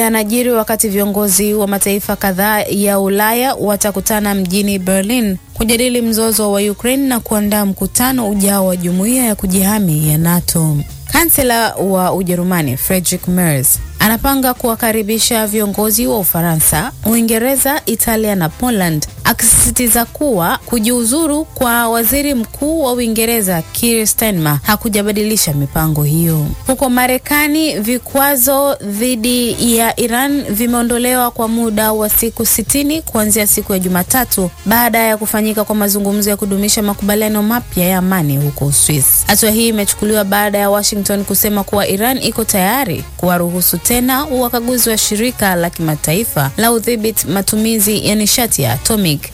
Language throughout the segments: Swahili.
yanajiri wakati viongozi wa mataifa kadhaa ya Ulaya watakutana mjini Berlin kujadili mzozo wa Ukraine na kuandaa mkutano ujao wa jumuiya ya kujihami ya NATO. Kansela wa Ujerumani Friedrich Merz anapanga kuwakaribisha viongozi wa Ufaransa, Uingereza, Italia na Poland, akisisitiza kuwa kujiuzuru kwa waziri mkuu wa Uingereza Keir Starmer hakujabadilisha mipango hiyo. Huko Marekani, vikwazo dhidi ya Iran vimeondolewa kwa muda wa siku sitini kuanzia siku ya Jumatatu baada ya kufanyika kwa mazungumzo ya kudumisha makubaliano mapya ya amani huko Uswisi. Hatua hii imechukuliwa baada ya Washington kusema kuwa Iran iko tayari kuwaruhusu tena wakaguzi wa shirika la kimataifa la udhibiti matumizi ya nishati ya atomic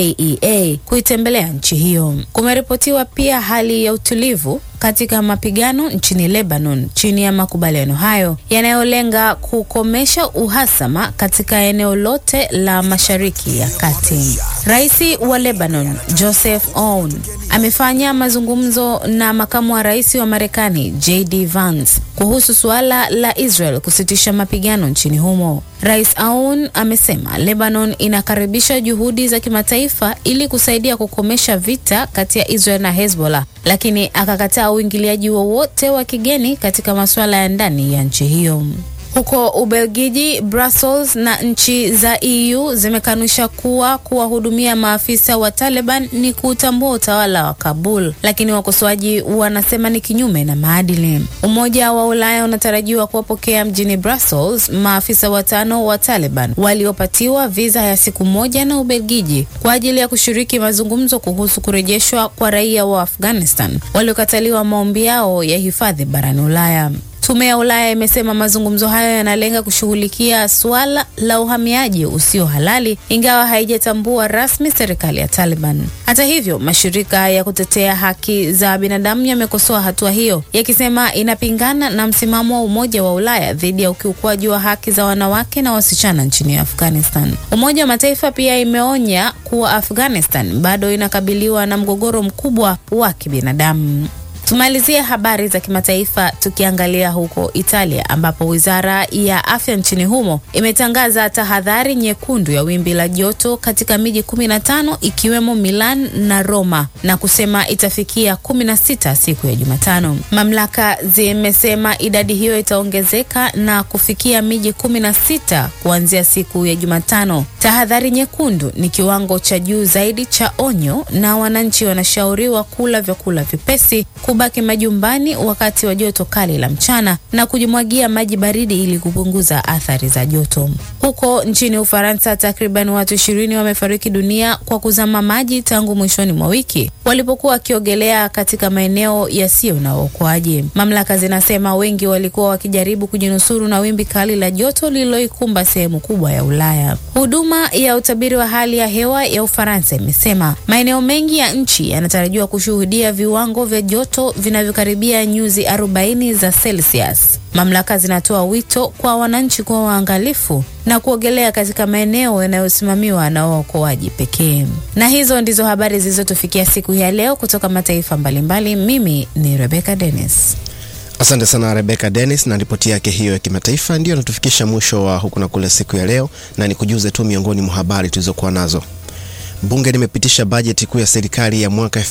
IAEA kuitembelea nchi hiyo. Kumeripotiwa pia hali ya utulivu katika mapigano nchini Lebanon chini ya makubaliano hayo yanayolenga kukomesha uhasama katika eneo lote la Mashariki ya Kati. Rais wa Lebanon Joseph Aoun amefanya mazungumzo na makamu wa rais wa Marekani JD Vance kuhusu suala la Israel kusitisha mapigano nchini humo. Rais Aoun amesema Lebanon inakaribisha juhudi za kimataifa ili kusaidia kukomesha vita kati ya Israel na Hezbollah, lakini akakataa uingiliaji wowote wa kigeni katika masuala ya ndani ya nchi hiyo. Huko Ubelgiji, Brussels na nchi za EU zimekanusha kuwa kuwahudumia maafisa wa Taliban ni kuutambua utawala wa Kabul, lakini wakosoaji wanasema ni kinyume na maadili. Umoja wa Ulaya unatarajiwa kuwapokea mjini Brussels maafisa watano wa Taliban waliopatiwa viza ya siku moja na Ubelgiji kwa ajili ya kushiriki mazungumzo kuhusu kurejeshwa kwa raia wa Afghanistan waliokataliwa maombi yao ya hifadhi barani Ulaya. Tume ya Ulaya imesema mazungumzo hayo yanalenga kushughulikia suala la uhamiaji usio halali, ingawa haijatambua rasmi serikali ya Taliban. Hata hivyo, mashirika ya kutetea haki za binadamu yamekosoa hatua hiyo, yakisema inapingana na msimamo wa Umoja wa Ulaya dhidi ya ukiukwaji wa haki za wanawake na wasichana nchini Afghanistan. Umoja wa Mataifa pia imeonya kuwa Afghanistan bado inakabiliwa na mgogoro mkubwa wa kibinadamu. Tumalizie habari za kimataifa tukiangalia huko Italia ambapo wizara ya afya nchini humo imetangaza tahadhari nyekundu ya wimbi la joto katika miji 15 ikiwemo Milan na Roma na kusema itafikia 16 siku ya Jumatano. Mamlaka zimesema idadi hiyo itaongezeka na kufikia miji 16 kuanzia siku ya Jumatano. Tahadhari nyekundu ni kiwango cha juu zaidi cha onyo na wananchi wanashauriwa kula vyakula vipesi kubaki majumbani wakati wa joto kali la mchana na kujimwagia maji baridi ili kupunguza athari za joto. Huko nchini Ufaransa, takriban watu ishirini wamefariki dunia kwa kuzama maji tangu mwishoni mwa wiki walipokuwa wakiogelea katika maeneo yasiyo na uokoaji. Mamlaka zinasema wengi walikuwa wakijaribu kujinusuru na wimbi kali la joto lililoikumba sehemu kubwa ya Ulaya. Huduma ya utabiri wa hali ya hewa ya Ufaransa imesema maeneo mengi ya nchi yanatarajiwa kushuhudia viwango vya joto vinavyokaribia nyuzi 40 za Celsius. Mamlaka zinatoa wito kwa wananchi kuwa waangalifu na kuogelea katika maeneo yanayosimamiwa na waokoaji pekee. Na hizo ndizo habari zilizotufikia siku ya leo kutoka mataifa mbalimbali. Mimi ni Rebecca Dennis. Asante sana Rebecca Dennis na ripoti yake hiyo ya kimataifa. Ndiyo natufikisha mwisho wa huku na kule siku ya leo, na nikujuze tu miongoni mwa habari tulizokuwa nazo. Bunge limepitisha bajeti kuu ya serikali ya mwaka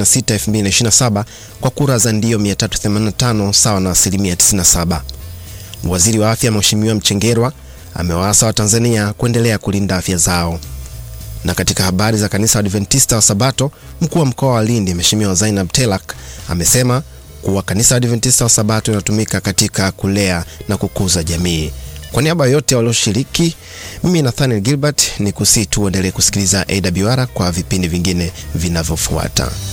2026-2027 kwa kura za ndio 385 sawa na asilimia 97. Waziri wa afya Mheshimiwa Mchengerwa amewaasa Watanzania kuendelea kulinda afya zao. Na katika habari za kanisa Adventista wa Sabato, mkuu wa mkoa wa Lindi Mheshimiwa Zainab Telak amesema kuwa kanisa Adventista wa Sabato inatumika katika kulea na kukuza jamii. Kwa niaba yote walioshiriki, mimi Nathaniel Gilbert ni kusii tu uendelee kusikiliza AWR kwa vipindi vingine vinavyofuata.